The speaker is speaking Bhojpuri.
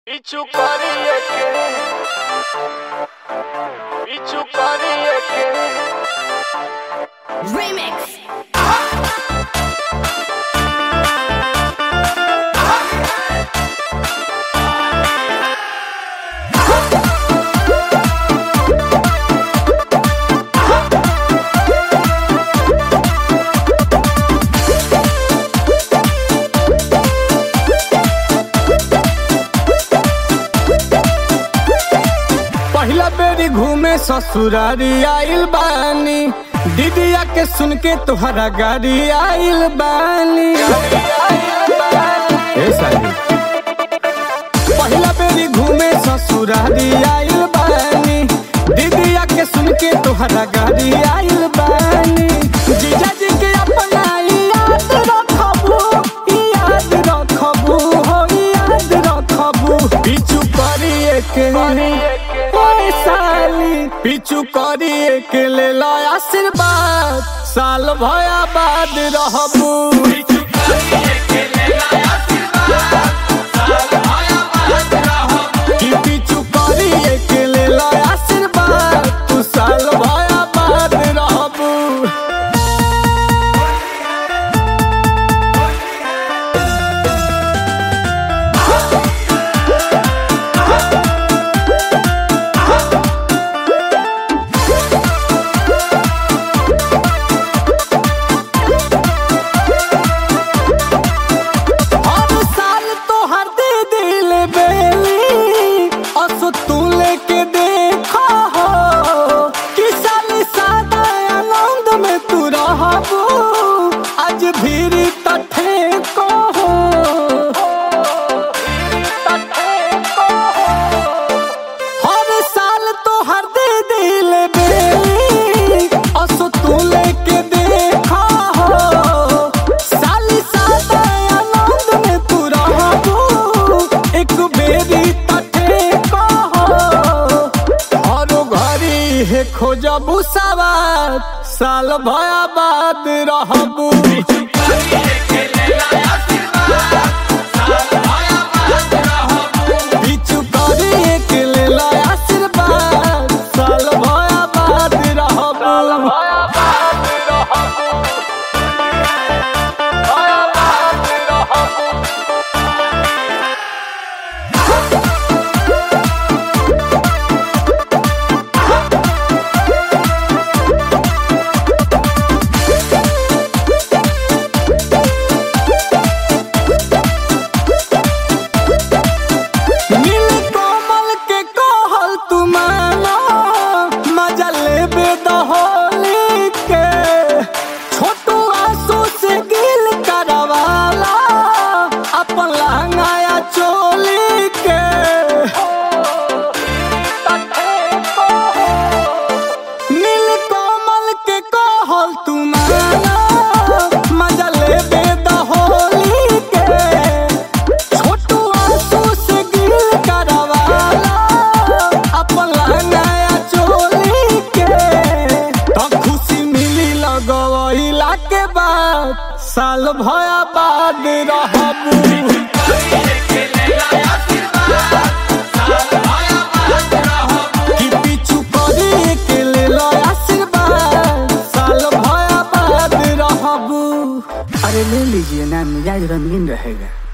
পিছু করিয়ে কে পিছু করিয়ে কে Remix. पहिला बेरी घूमे ससुरारी आइल बानी दीदिया के सुन के तोहरा गाड़ी आइल बानी ए साली पहिला बेरी घूमे ससुरारी आइल बानी दीदिया के सुन के तोहरा गाड़ी आइल बानी जीजा जी के अपना याद रखबू याद रखबू हो याद रखबू पिछु करिए के ओए साली पिछु करिए के ले लो आशीर्वाद साल भया बाद रहबू कि पिछु करिए के ले लो आशीर्वाद तू साल भया बाद रहबू हर साल तोहर दे दिल बेली असो तू लेके देखा हो कि साल सादा आनंद में तू रहबू आज भीड़ तठे को हो हर साल तोहर दे दिल बेली असो तू लेके देखा हो साली सादा आनंद में तू रहबू एक बेरी तटे कहो हरो घरी हे खोजबू सवार साल भया बाद रहबू पिछु करी के ले लो आशीर्वाद साल भया बाद रहबू नील कोमल के कहल तू मानो मजा लेबे दहोली के छोटू आंसू से गिल करवाला अपन लहंगाया चोली के नील कोमल के कहल तू मानो मजा लेबे दहोली के छोटू आंसू से गिल करवाला अपन नया चोली के तो खुशी मिली लगवैला के बाद साल भया बाद रहबू कि पिछु करी के ले लो आशीर्वाद साल भया बाद रहबू अरे ले लीजिए ना मिजाज रंगीन रहेगा